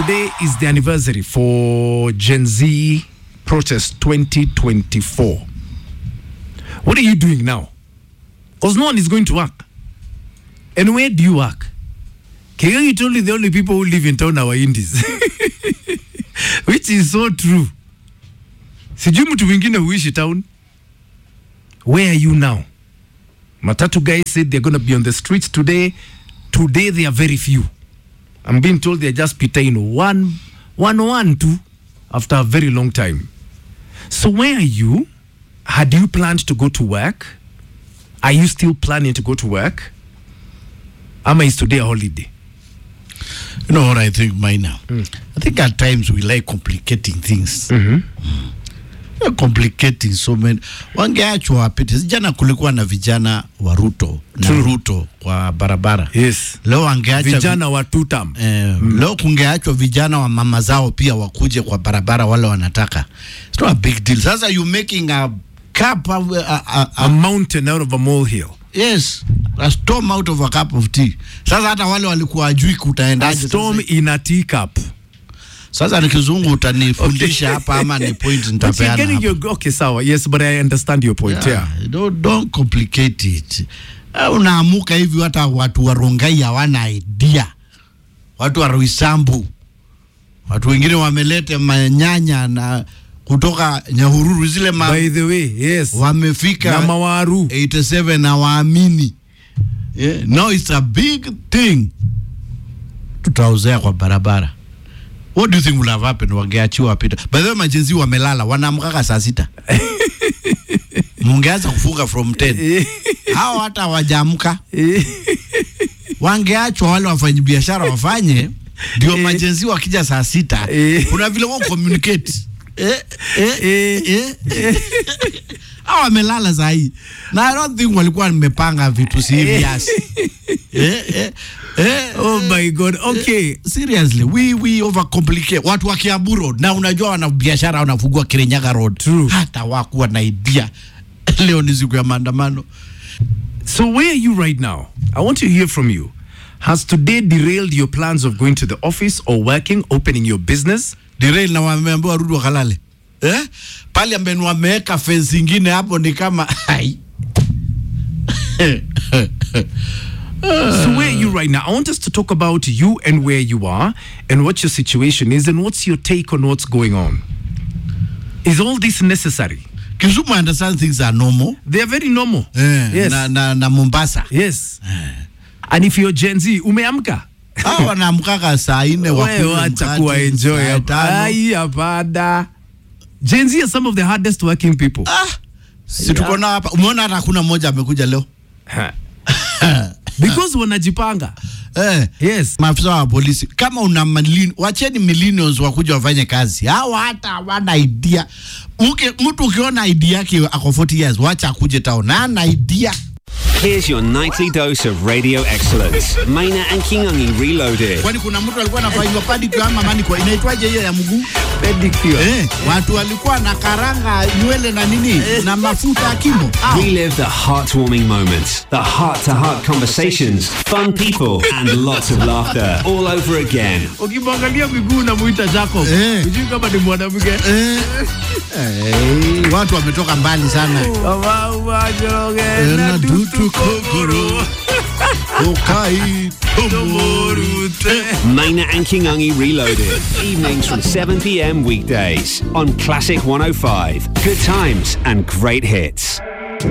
today is the anniversary for Gen Z protest 2024. What are you doing now? Because no one is going to work. And where do you work? Kigangi told you the only people who live in town are Indies. Which is so true. Sijui mtu mwingine huishi town. Where are you now? Matatu guys said they're going to be on the streets today. Today they are very few. I'm being told they're just Petain one, one, one, two after a very long time. So where are you? Had you planned to go to work? Are you still planning to go to work? Ama is today a holiday? You know what I think, Maina? I think at times we like complicating things. We're complicating so many. Wangeachwa wapite. Jana kulikuwa na vijana wa Ruto na True. Ruto kwa barabara. Yes. Leo wangeacha vi- Vijana wa tutam. Eh, leo kungeachwa vijana wa mama zao pia wakuje kwa barabara wale wanataka. It's not a big deal. Sasa you making a cup of, a, a, A a, mountain out of a molehill. yes, a storm out of a cup of tea. Sasa hata wale walikuwa ajui A kutaendaje. storm Sasa, in a teacup. sasa ni kizungu utanifundisha hapa ama ni point But you're nitapeana getting hapa. your, okay, sawa. Yes, but I understand your point. Yeah. Yeah, don't, don't complicate it. Eh, Unaamuka hivi hata watu wa Rongai hawana idea, watu wa Roysambu, watu wengine wameleta manyanya na kutoka Nyahururu zile ma, By the way, yes. wamefika Na mawaru. 87 na waamini yeah. Now it's a big thing, tutaozea kwa barabara. What do you think will have happened wangeachiwa wapita? By the way, majenzi wamelala, wanaamkaka saa sita mungeanza kufunga from 10 hao hata hawajaamka wangeachwa wale wafanyabiashara wafanye ndio majenzi wakija saa sita Eh. kuna vile wao communicate eh, eh, eh, eh. hao wamelala saa hii na I don't think walikuwa nimepanga vitu serious eh, eh, eh, Oh my God. Okay. seriously we we overcomplicate watu wa Kiambu Road na unajua wana biashara wanafungua Kirinyaga Road True. hata wakuwa na idea leo ni siku ya maandamano So where are you right now? I want to hear from you. Has today derailed your plans of going to the office or working, opening your business? derail na wameambiwa warudi wakalale eh? pale ambeni wameweka fence ingine hapo ni kama hai So where are you right now? I want us to talk about you and where you are and what your situation is and what's your take on what's going on. Is all this necessary? Kisumu I understand things are normal They are very normal. eh, Yes. na, na, na Mombasa Yes. And if you're Gen Z, umeamka? hao wanaamkaka saa nne Wewe wakunywe wacha mkate, kuwa enjoy saa hapa. tano. Ai, hapana. Gen Z are some of the hardest working people. Ah, si tuko nao hapa umeona hata hakuna mmoja amekuja leo Because wanajipanga. eh. Yes. maafisa wa polisi kama una milin, wacheni millions wakuja wafanye kazi hawa hata hawana idea Uke, mtu ukiona idea yake ako 40 years wacha akuje town na ana idea Here's your nightly dose of radio excellence. Maina and Kingungi Reloaded. kwani kuna mtu alikuwa anafanywa pedicure ama manicure inaitwaje hiyo ya mguu Pedicure. eh, watu walikuwa na karanga nywele na nini na mafuta ya kimo Au. Relive the heartwarming moments, the heart to heart conversations, fun people, and lots of laughter all over again. ukimwangalia miguu unamuita Jacob. Eh. Hujui kama ni mwanamke. eh, eh, watu wametoka mbali sana Kama umajoroge Eh, na na dutu dutu kokoro. ukai Tomorute. Maina and Kingungi Reloaded. Evenings from 7 p.m. weekdays on Classic 105. Good times and great hits.